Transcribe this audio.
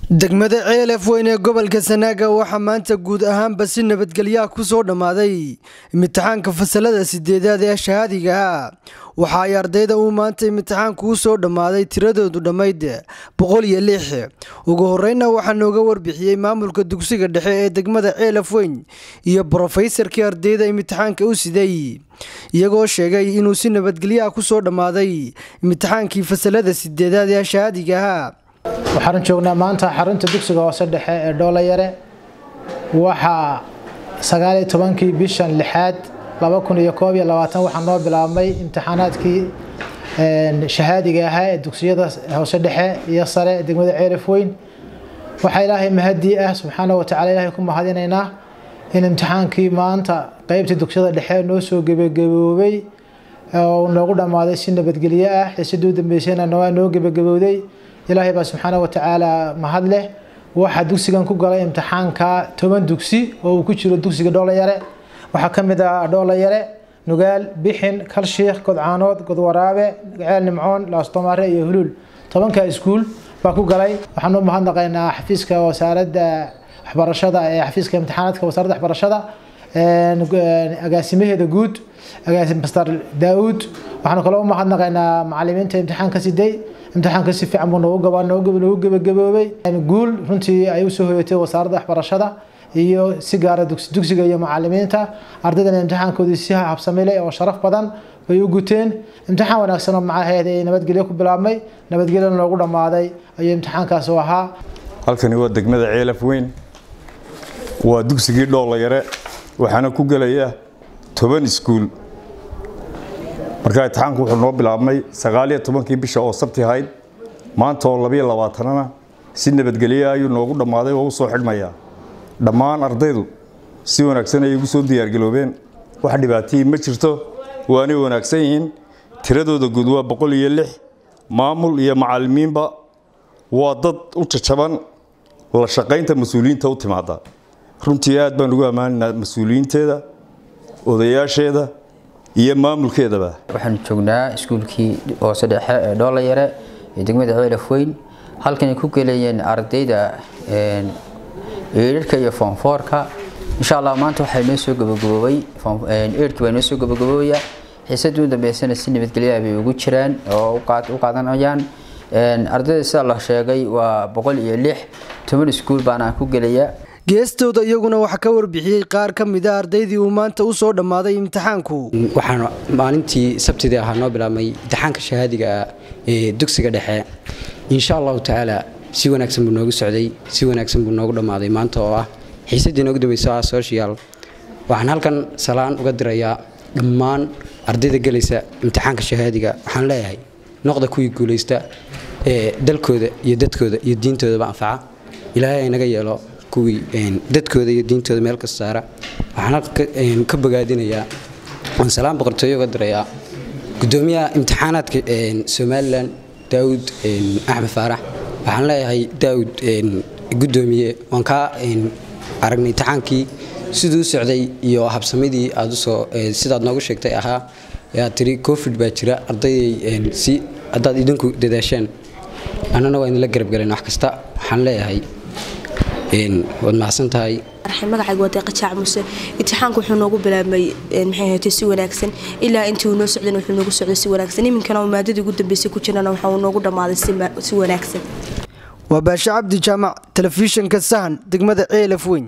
degmada ceelaf weyn ee gobolka sanaaga waxaa maanta guud ahaanba si nabadgelyaha ku soo dhammaaday imtixaanka fasalada sideedaad ee shahaadiga ah waxa ay ardayda uu maanta imtixaanku u soo dhammaaday tiradoodu dhammayd boqol iyo lix ugu horreynna waxaa nooga warbixiyey maamulka dugsiga dhexe ee degmada ceelaf weyn iyo brofeysarkii ardayda imtixaanka u siday iyagoo sheegay inuu si nabadgelyaha ku soo dhammaaday imtixaankii fasalada sideedaad ee shahaadiga ah waxaan joognaa maanta xarunta dugsiga hoose dhexe ee dhoolayare waxaa sagaaliyo tobankii bishan lixaad laba kun iyo koob iyo labaatan waxaa noo bilaabmay imtixaanaadkii shahaadiga ahaa ee dugsiyada hoose dhexe iyo sare ee degmada ceelaf weyn waxaa ilaahay mahadii ah subxaana watacaala ilaahay ku mahadinaynaa in imtixaankii maanta qeybtii dugsiyada dhexe noo soo gebagaboobay oo noogu dhammaaday si nabadgelyo ah xiisadii u dambeysayna noo gebagabowday ilaahay baa subxaana watacaala mahad leh waxaa dugsigan ku galay imtixaanka toban dugsi oo uu ku jiro dugsiga dhoolayare waxaa ka mid ah dhoolayare nugaal bixin kalshiikh godcaanood godwaraabe ceel nimcoon laastomaare iyo huluul tobanka iskuul baa ku galay waxaan u mahadnaqaynaa xafiiska wasaaradda waxbarashada ee xafiiska imtixaanaadka wasaaradda waxbarashada agaasimaheeda guud master daauud waxaanu kaloo u mahadnaqaynaa macalimiinta imtixaanka siday imtixaanka si fiican buu noogu gebagaboobay guul runtii ay usoo hoyatay wasaaradda waxbarashada iyo si gaara dugsiga iyo macalimiinta ardaydana imtixaankoodii si habsamile oo sharaf badan bay u guteen imtixaan wanaagsan oo macaheed ay nabadgelyo ku bilaabmay nabadgelyona loogu dhammaaday ayuu imtixaankaas u ahaa halkani waa degmada ceelaf weyn waa dugsigii dhoolayare waxaana ku gelaya toban iskuul markaa imtixaanku wuxuu noo bilaabmay sagaaliyo tobankii bisha oo sabti ahayd maanta oo labiyo labaatanana si nabadgelya ayuu noogu dhammaaday oo u soo xidhmayaa dhammaan ardaydu si wanaagsan ayay ugu soo diyaargaloobeen wax dhibaatihii ma jirto waanay wanaagsan yihiin tiradooda guud waa boqol iyo lix maamul iyo macalimiinba waa dad u jajaban la shaqaynta mas-uuliyiinta u timaada runtii aad baan ugu ammaanaynaa mas-uuliyiinteeda odayaasheeda iyo maamulkeedaba waxaanu joognaa iskuulkii hoose dhexe ee dhoolayare ee degmada ceelaf weyn halkanay ku gelayeen ardayda eedharka iyo foonfoorka insha allah maanta waxaa noo soo gabagaboobay eedhkii baa noo soo gabagaboobaya xiisadii u dambeysana si nabadgelyaha bay ugu jiraan oo u qaadanayaan ardayda sida la sheegay waa boqol iyo lix toban iskuul baana ku gelaya geestooda iyaguna waxaa ka warbixiyey qaar ka mid a ardaydii uu maanta u soo dhammaaday imtixaanku waxaan maalintii sabtidii ahaa noo bilaabmay imtixaanka shahaadiga ee dugsiga dhexe insha allahu tacaala si wanaagsan buu noogu socday si wanaagsan buu noogu dhammaaday maanta oo ah xiisadii noogu dambayso ah social waxaan halkan salaan uga dirayaa dhammaan ardayda gelaysa imtixaanka shahaadiga waxaan leeyahay noqda kuwii guulaysta ee dalkooda iyo dadkooda iyo diintoodaba anfaca ilaahay aynaga yeelo kuwii dadkooda iyo diintooda meel kasta saara waxaan ka bogaadinayaa waan salaan boqortooyo uga dirayaa gudoomiyaha imtixaanaadka somalilan daawud axmed faarax waxaan leeyahay daawud gudoomiye waan kaa aragnay imtixaankii siduu u socday iyo habsamidii aad usoo sidaad noogu sheegtay ahaa aad tiri covid baa jira ardayday si haddaad idinku dadaasheen annana waa idinla garabgalen wax kasta waxaan leeyahay waad mahadsan tahay magacayga waa deeqa jaac muse imtixaanku wuxuu noogu bilaabmay maxay ahaatay si wanaagsan ilaa intii uu noo socdana wuxuu noogu socday si wanaagsan iminkana maadadii ugu dambeysay ku jirana waxa uu noogu dhammaaday si wanaagsan waa baashe cabdi jaamac telefishinka sahan degmada ceelaf weyn